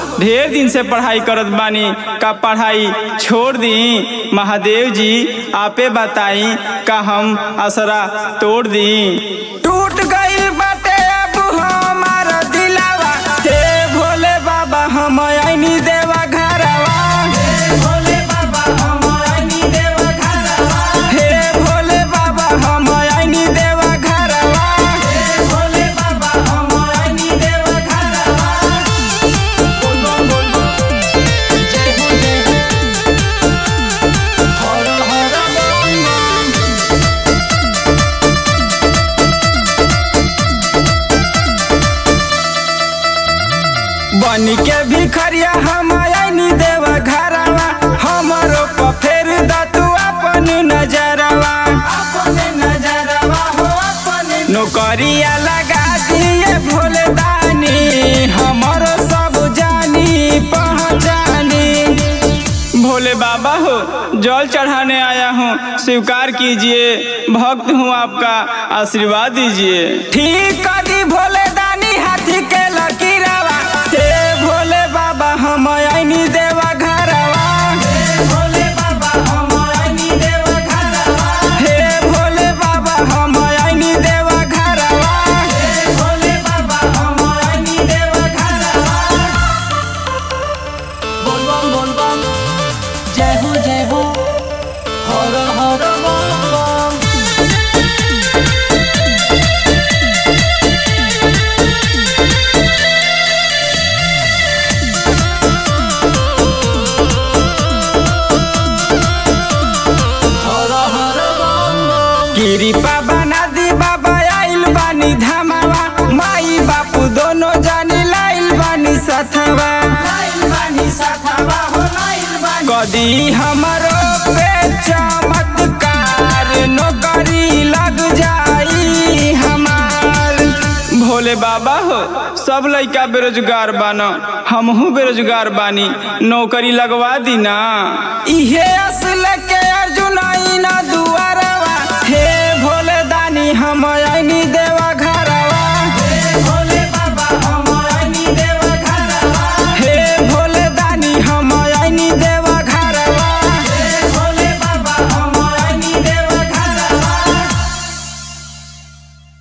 ढेर दिन से पढ़ाई करत बानी का पढ़ाई छोड़ दी महादेव जी आपे बताई का हम असरा तोड़ दी टूट गइल बाटे अब हमार दिलावा हे भोले बाबा हम आईनी देवा घरवा हे भोले बाबा हम आईनी देवा घरवा हे भोले बाबा हम आईनी देवा घरवा हे भोले बाबा हम आईनी देवा घरवा बोल बोल बोल बोल जय हो जय हो हर हर बोल बन के भिखरिया हम आईनी देवा घरवा हमरो पर फेर द तू अपन नजरवा अपन नजरवा हो अपन नौकरिया लगा दिए भोले दानी हमरो सब जानी पहचानी भोले बाबा हो जल चढ़ाने आया हूँ स्वीकार कीजिए भक्त हूँ आपका आशीर्वाद दीजिए ठीक कर दी भोले दानी हाथी के लकीरावा हे भोले बाबा हम आईनी देवा घरवा हे भोले बाबा हम आईनी देवा घरवा हे भोले बाबा हम आईनी देवा घरवा हे भोले बाबा हम आईनी देवा घरवा बोल बम बोल बम जय हो जय हो हर हर बम बम हर हर बम बम कृपा बना दी बाबा आइल बानी धमावा माई बापू दोनों जानी लाइल बानी सथवा लाइल बानी सथवा हो लाइल बानी कदी हमरो पे चमत्कार नौकरी लग जाई हमार भोले बाबा हो सब लइका बेरोजगार बान हमहू बेरोजगार बानी नौकरी लगवा दी ना इहे असल के